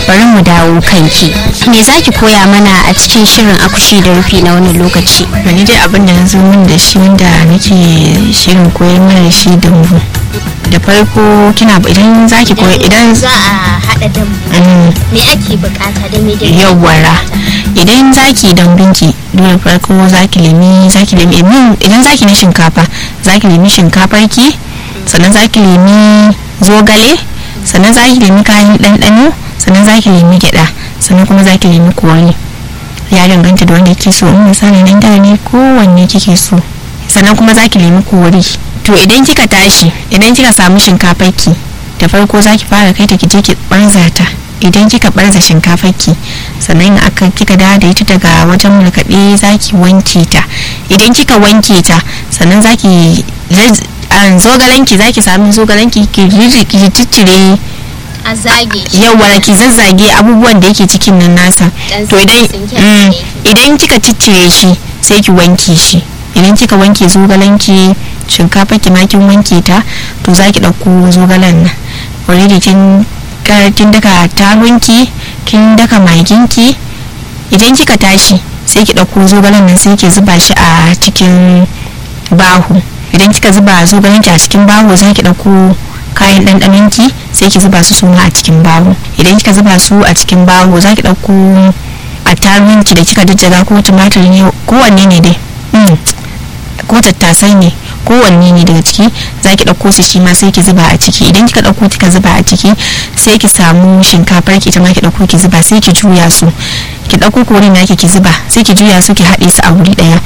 bari mu dawo kanki me za ki koya mana a cikin shirin akushi da rufi na wannan lokaci wani dai abin da na zo min da shi wanda nake shirin koyar mana da shi dambu da farko kina idan zaki koya idan za a haɗa dambu Mm, me ake bukata da me da yawwara idan zaki dambinki dole farko zaki nemi zaki nemi idan- idan zaki na shinkafa zaki nemi shinkafar ki sannan zaki nemi zogale sannan zaki nemi kayan ɗanɗano sannan zaki nemi gyaɗa sannan kuma zaki nemi kori ya danganta da wanda kike so in misali nan da ne kowanne kike so sannan kuma zaki nemi kori to idan kika tashi idan kika samu shinkafar ki da farko zaki fara kai ta kije ki barza ta idan kika barza shinkafar ki sannan aka kika dawo da ita daga wajen markaɗe zaki wanke ta idan kika wanke ta sannan zaki zaz- an zogalanki zaki sami zogalanki ki riri- ki ciccire a zage yawa ki zazzage abubuwan da yake cikin nan nasa Dan to idan tsinke mm, tsinke. idan kika ciccire shi sai ki wanke shi idan kika wanke zogalanki shinkafa ki ma kin wanke ta to za ki ɗauko zogalen nan already kin ka- kin daka tarunki kin daka maginki idan kika tashi sai ki ɗauko zogalen nan sai ki zuba shi a cikin bahu idan kika zuba zogalen ki a cikin bahu za ki ɗauko kayan ɗanɗanon ki sai ki zuba su suma a cikin bahu idan kika zuba su a cikin bahu za ki ɗauko attaruhin ki da kika jajjaga ko tumatir ne kowanne ne dai Mm. ko tattasai ne kowanne ne daga ciki za ki ɗauko su shi ma sai ki zuba a ciki idan kika ɗauko kika zuba a ciki sai ki samu shinkafar ki ita ma ki ɗauko ki zuba sai ki juya su ki ɗauko korin naki ki zuba sai ki juya su ki haɗe su a wuri ɗaya